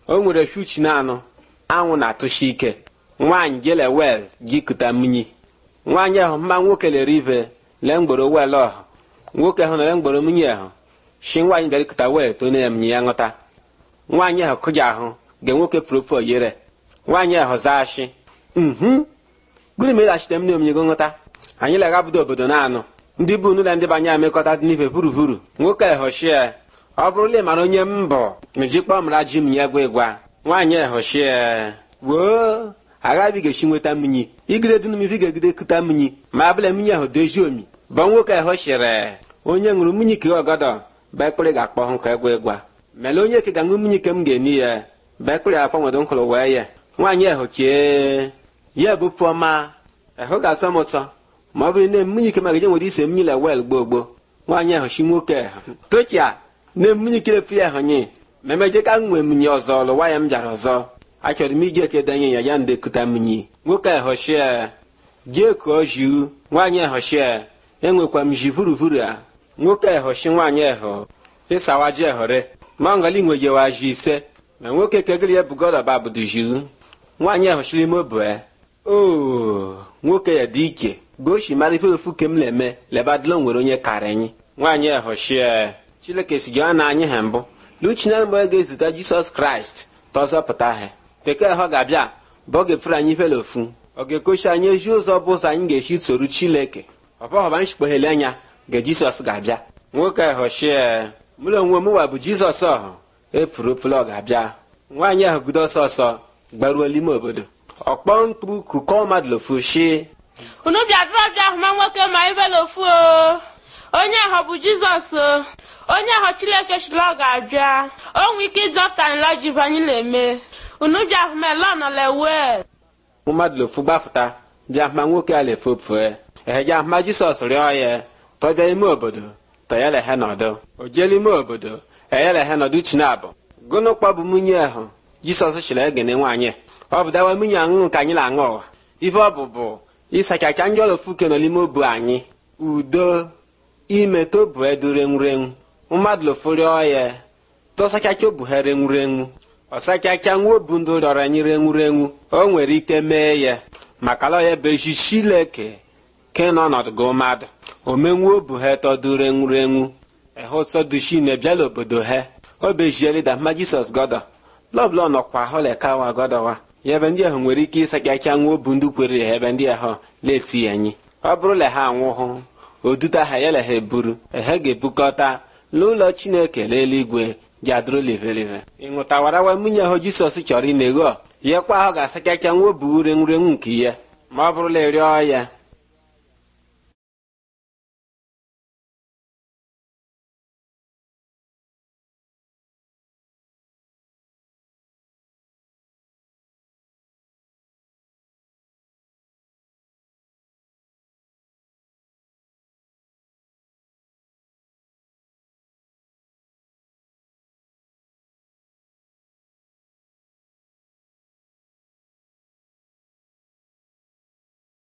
o nwere fiuchi na anụ anwụ na-atụshi ike nwaanyị jele wel jikụta mmiri nwaanyị ahụ mma nwoke lere ibe lee mgboro wel ọhụ nwoke ahụ nọle mgboro mmiri ahụ shi nwaanyị bịara ikụta wel tone ya mmiri ya ṅụta nwaanyị ahụ kụja ahụ ge nwoke propo yere nwaanyị ahụ zaa shi mhm gịnị mere achite m na omnye go nghọta anyị leghabido obodo na-anụ ndị bụ unu na ndị banye amekọta dị n'ife buruburu nwoke ehoshie ọ bụrụla ịmara onye m bụ mejikpọ mara ji m ya gwa ịgwa nwaanyị ehoshie woo aghabigechi nweta mmiri igide dị n'imife ga-egide kụta mmiri ma abụla mmiri ahụ dozie omi bụ nwoke ehoshire onye ṅụrụ mmiri ke ọgọdọ bekpịrị ga-akpọ hụ ka ịgwa ịgwa mele onye ke ga-aṅụ mmiri ke m ga-eni ya bekpịrị akpọ nwedo nkụrụ wee ya nwaanyị ehochie ya bụ pụọma ehụ ga-asọ m ụsọ ma ọ bụrụ na mmiri ike magaje nwere ise mmiri la wel gboo gboo nwaanyị ahụ chi nwoke ahụ tochia na mmiri ike efu ya ahụ nye ma emeje ka m nwee mmiri ọzọ lụwa ya m bịara ọzọ achọrọ m iji eke denye ya ya ndekuta mmiri nwoke ahụ shie jee kụọ jiu nwaanyị ahụ shie enwekwa m ji vuruvuru a nwoke ahụ shi nwaanyị ahụ ịsawa ji ehore ma ngali nwejewa ji ise ma nwoke kegịrị ya bugoroba bụdu jiu nwaanyị ahụ shiri ime obue oo nwoke ya dị ike goshi mara ife ofu ke m na-eme lebadilo nwere onye kara anyị nwaanyị ehoshie chileke si gịọ na anyị ha mbụ luchinana mgbe ga-ezute jisọs kraịst tọzọpụta ha bekee ha ga-abịa bụ ọ ga-efere anyị ifele ofu ọ ga-ekochi anyị ezi ụzọ bụ ụzọ anyị ga-esi soru chileke ọbọghọba nshikpoghele anya ga jisọs ga-abịa nwoke ehoshie mụrụ onwe m wa bụ jizọs ọhụ efuru ofele ọ ga-abịa nwaanyị ahụ gudo ọsọ ọsọ gbaruo n'ime obodo ọkpọ mkpu kukọ mmadụ lofu shi unu bịadụrụ ọbịa ahụma nwoke ma ibela ofu o onye ahụ bụ jizọs o onye ahụ chileke chiri ọ ga-abịa o nwee ike ịzọpụta nla ji anyị na-eme unu bịa ahụma ele ọnọlewe mmadụ lofu gbafụta bịa hụma nwoke a lefopue eheje ahụma jisọs rịọ ya tọbịa ime obodo tọyelehe nọdụ o jeela ime obodo eyelehe nọdụ chinabụ gụnụ kpọbụ nwunye ahụ jisọs chiri egene nwaanyị ọ bụ dawa nwunye aṅụṅụ nke anyị na-aṅụ ụwa ife ọ bụ bụ ịsachacha ndị ọlọfuke nọ n'ime obu anyị udo ime tobu edu renwurenwu mmadụ lofurịọ ya tọsachacha obu ha renwurenwu ọsachacha nwa obu ndụ rịọrọ anyị renwurenwu o nwere ike mee ya maka lọ ya bụ ezi chileke ke nọ ọnọdụ mmadụ omenwu obu ha tọdu renwurenwu ehụtọdushi na bịala obodo ha o bejielida ma jisọs gọdọ lọbụla nọkwa holekawa gọdọwa ya ebe ndị ahụ nwere ike ịsachacha nwa obu ndị kwere ya ebe ndị ahụ na-eti ya anyị ọ bụrụla ha anwụhụ oduta ha ya ha eburu ha ga-ebukọta n'ụlọ chineke n'eluigwe jadụrụ livelive ịṅụtawarawa nwunye ahụ jisọs chọrọ ịna-egho ya kwa ahụ ga-asachacha nwa obu urenwurenwu nke ya ma ọ bụrụla ịrịọ ya